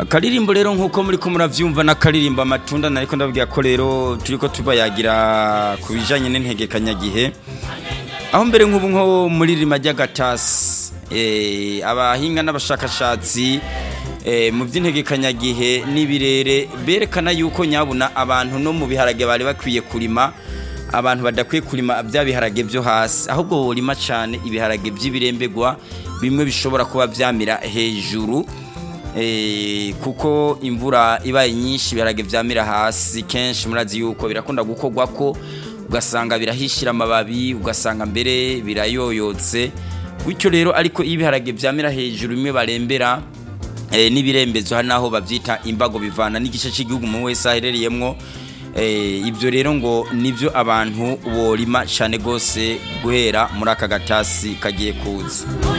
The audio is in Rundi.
akaririmbo rero nk'uko muri ko murabyumva n'akaririmbo amatunda nariko ndababwira ko rero turi ko tubayagira ku bijyanye n'integekanyagihe aho mbere nk'ubu nko muri rima ry'agatasi abahinga n'abashakashatsi mu by'integekanyagihe n'ibirere berekana yuko nyabuna abantu no mu biharage bari bakwiye kurima abantu badakwiye kurima bya biharage byo hasi ahubwo borima cyane ibiharage by'ibirembegwa bimwe bishobora kuba byamira hejuru kuko imvura ibaye nyinshi ibiharage byamira hasi kenshi murazi yuko birakunda gukorwa ko ugasanga birahishira amababi ugasanga mbere birayoyotse bityo rero ariko iyo ibiharage byamira hejuru bimwe barembera n'ibirembezo hari n'aho babyita imbago bivana n'igice cy'igihugu umuntu wese aherereyemo ibyo rero ngo nibyo abantu borima cyane rwose guhera muri aka gatasi kagiye kuza